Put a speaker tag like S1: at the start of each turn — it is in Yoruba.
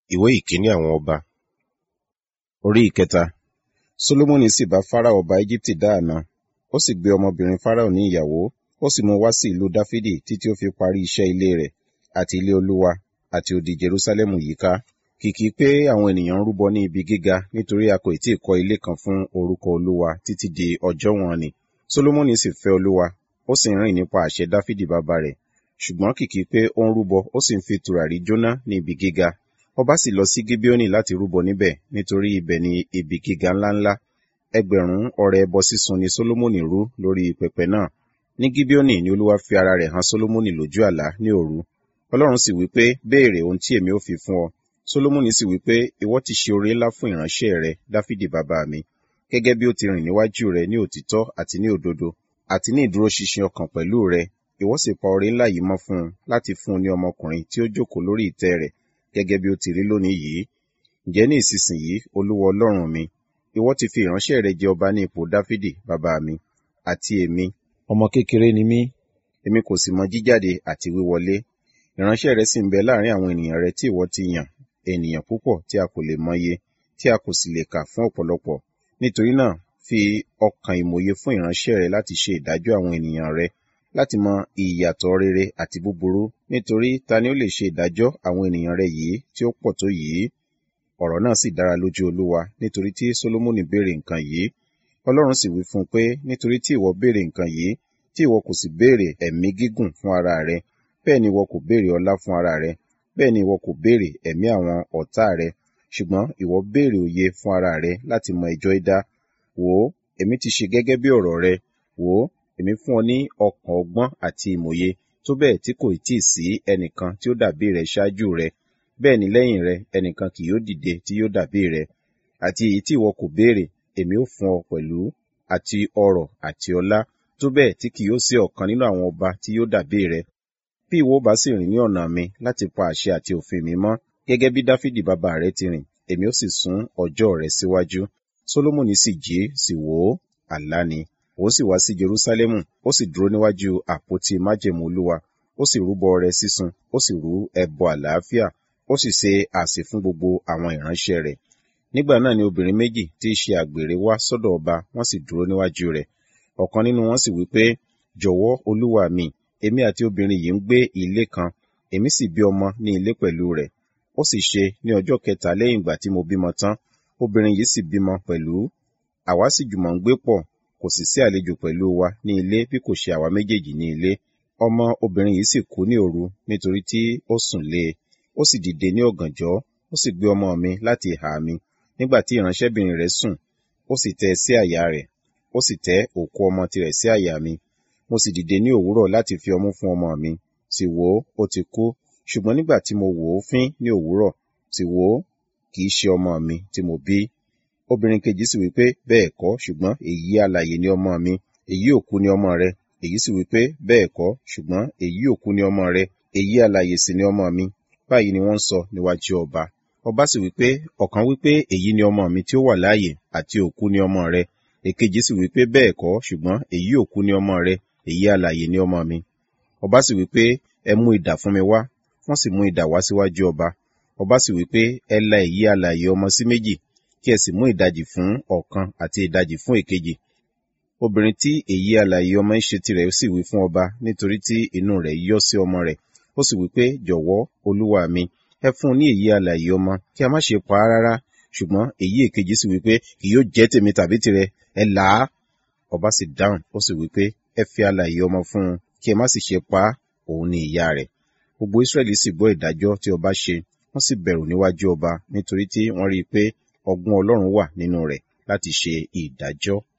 S1: ìwé ìkíní àwọn ọba orí ìkẹta solomoni sì bá farao ọba egypti dáàna ó sì gbé ọmọbìnrin farao ní ìyàwó ó sì mú wá sí ìlú dáfídì títí ó fi parí iṣẹ́ ilé rẹ̀ àti ilé olúwa àti odi jerusalemu yíká kìkì pé àwọn ènìyàn ń rúbọ ní ibi gíga nítorí a kò tí ì kọ́ ilé kan fún orúkọ olúwa títí di ọjọ́ wọn ni solomoni sì fẹ́ olúwa ó sì ń rìn nípa àṣẹ dáfídì bàbá rẹ̀ ṣùgbọ́n kìkì pé ó ń rúbọ ó sì ń fi tùràrí jóná ní ibi gíga ọba sì lọ sí gibeoni láti rúbọ níbẹ̀ nítorí ibẹ̀ ni ibi gíga ńláńlá ẹgbẹ̀rún ọrẹ ẹbọ sísun ni solomoni rú lórí pẹpẹ náà ní gibeoni ni olúwa fi ara rẹ̀ hàn solomoni lójú àlá ní òru ọlọ́run sì wí pé béèrè ohun tí èmi ó fi fún ọ solomoni sì wí pé ìwọ ti ṣe oore ńlá fún ìránṣẹ́ rẹ dáfídì bàbá mi gẹ́gẹ́ bí ó ti rìn níwájú rẹ ní òtítọ́ àti ní òdodo àti ní ìdúróṣinṣin ọkàn pẹ̀lú rẹ ìwọ sì pa oore ńlá yìí mọ́ fún un láti fún un ní ọmọkùnrin tí ó jókòó lórí ìtẹ́ rẹ̀ gẹ́gẹ́ bí ó ti rí lónìí yìí ǹjẹ́ ní ìsinsìnyí olúwa ọlọ́run mi ìwọ ti fi ìránṣẹ́ rẹ jẹ ọba ní ipò dáfídì bàbá mi àti èmi ọmọ kékeré ni mí èmi kò sì mọ jíjáde àti wíwọlé ìránṣẹ́ rẹ sì ń bẹ láàrin àwọn ènìyàn rẹ tí ìwọ ti yàn ènìyàn púpọ̀ tí a kò lè mọye tí a kò sì lè kà fún ọ̀pọ̀lọpọ̀ nítorí náà fi ọkàn ìmòye fún ìránṣẹ́ rẹ láti ṣe ìdájọ́ àwọn ènìyàn rẹ láti mọ ìyàtọ̀ rere àti búburú nítorí ta ni ó lè ṣe ìdájọ́ àwọn ènìyàn rẹ yìí tí ó pọ̀ tó yìí ọ̀rọ̀ náà sì dára lójú olúwa nítorí tí solomoni béèrè nǹkan yìí ọlọ́run sì wí fún un pé nítorí tí ìwọ béèrè nǹkan yìí tí ìwọ kò sì béèrè ẹ̀mí gígùn fún ara rẹ bẹ́ẹ̀ ni ìwọ kò béèrè ọlá fún ara rẹ bẹ́ẹ̀ ni ìwọ kò béèrè ẹ̀mí àwọn ọ̀tá rẹ ṣùgbọ́n ìwọ béèrè òye fún ara rẹ láti mọ ẹjọ́ idá wò ó èmi ti ṣe gẹ́gẹ́ bí ọ̀rọ̀ rẹ wò ó èmi fún ọ ní ọkàn ọgbọ́n àti ìmòye tó bẹ́ẹ̀ tí kò tí ì sí ẹnìkan tí ó dàbí rẹ ṣáájú rẹ bẹ́ẹ̀ ni lẹ́yìn rẹ ẹnìkan kì yóò dìde tí yóò dàbí rẹ àti èyí tí ìwọ kò béèrè èmi ó fún ọ pẹ̀lú àti ọrọ̀ àti ọlá tó bẹ́ẹ̀ tí kì yóò sí ọ̀kan nínú àwọn ọba tí yóò dàbí rẹ bí ìwọ bá sì rìn ní ọ̀nà mi láti pa àṣẹ àti òfin mi mọ́ gẹ́gẹ́ bí dáfídì bàbá rẹ ti rìn èmi ó sì sún ọjọ́ rẹ síwájú solomoni sì jí sì wò ó àlá ni òun sì wá sí jerusalemu ó sì dúró níwájú àpótí májẹ̀mú olúwa ó sì rúbọ ọrẹ sísun ó sì rú ẹbọ àlàáfíà ó sì ṣe àsè fún gbogbo àwọn ìránṣẹ́ rẹ̀ nígbà náà ni obìnrin méjì tí í ṣe àgbèrè wá sọ́dọ̀ ọba wọ́n sì dúró níwájú rẹ̀ ọ̀kan nínú wọn sì wí pé jọ̀wọ́ olúwa mi èmi àti obìnrin yìí ń gbé ilé kan èmi sì bí ọmọ ní ilé pẹ̀lú rẹ̀ ó sì ṣe ní ọjọ́ kẹta lẹ́yìn ìgbà tí mo bímọ tán obìnrin yìí sì bímọ pẹ̀lú àwa sì jùmọ̀ ń gbé pọ̀ kò sì sí àlejò pẹ̀lú wa ní ilé bí kò ṣe àwa méjèèjì ní ilé ọmọ obìnrin yìí sì kú ní òru nítorí tí ó sùn lé e ó sì dìde ní ọ̀gànjọ́ ó sì gbé ọmọ mi láti ìhà mi nígbà tí ìránṣẹ́bìnrin rẹ̀ sùn ó sì tẹ́ sí àyà rẹ̀ ó sì tẹ́ òkú ọmọ tirẹ̀ sí àyà mi mo sì dìde ní òwúrọ̀ láti fi ọmú fún ọmọ mi sì wò ó ó ti kú ṣùgbọ́n nígbà tí mo wò ó fín ní òwúrọ̀ sì wò ó kì í ṣe ọmọ mi tí mo bí obìnrin kejì sì wí pé bẹ́ẹ̀ kọ́ ṣùgbọ́n èyí alààyè ni ọmọ mi èyí òkú ni ọmọ rẹ èyí sì wí pé bẹ́ẹ̀ kọ́ ṣùgbọ́n èyí òkú ni ọmọ rẹ èyí alààyè sì ni ọmọ mi báyìí ni wọ́n ń sọ níwájú ọba ọba sì wí pé ọ̀kan wí pé èyí ni ọmọ mi tí ó wà láàyè àti òkú ni ọmọ rẹ èkejì sì wí pé bẹ́ẹ̀ kọ́ ṣùgbọ́n èyí òkú ni ọmọ rẹ èyí alààyè ni ọmọ mi ọba sì wí pé ẹ mú idà fún mi wá wọ́n sì mú idà wá síwájú ọba ọba sì wí pé ẹ la èyí alààyè ọmọ sí méjì kí ẹ sì mú ìdajì fún ọ̀kan àti ìdajì fún èkejì obìnrin tí èyí alààyè ọmọ ń ṣe tirẹ̀ sì wí fún ọba nítorí tí inú rẹ̀ yọ́ sí ọmọ rẹ̀ ó sì wí pé jọ̀wọ́ olúwa mi ẹ fún un ní èyí alààyè ọmọ kí a má ṣe pa á rárá ṣùgbọ́n èyí èkejì sì wí pé kì yóò jẹ́ tèmi tàbí tirẹ̀ ẹ là á ọba sì dáhùn ó sì wí pé ẹ fi alààyè ọmọ fún un kí ẹ má sì ṣe pa á òun ni ìyá rẹ̀ gbogbo israẹli sì gbọ́ ìdájọ́ tí ọba ṣe wọ́n sì bẹ̀rù níwájú ọba nítorí tí wọ́n rí i pé ọgbọ́n ọlọ́run wà nínú rẹ̀ láti ṣe ìdájọ́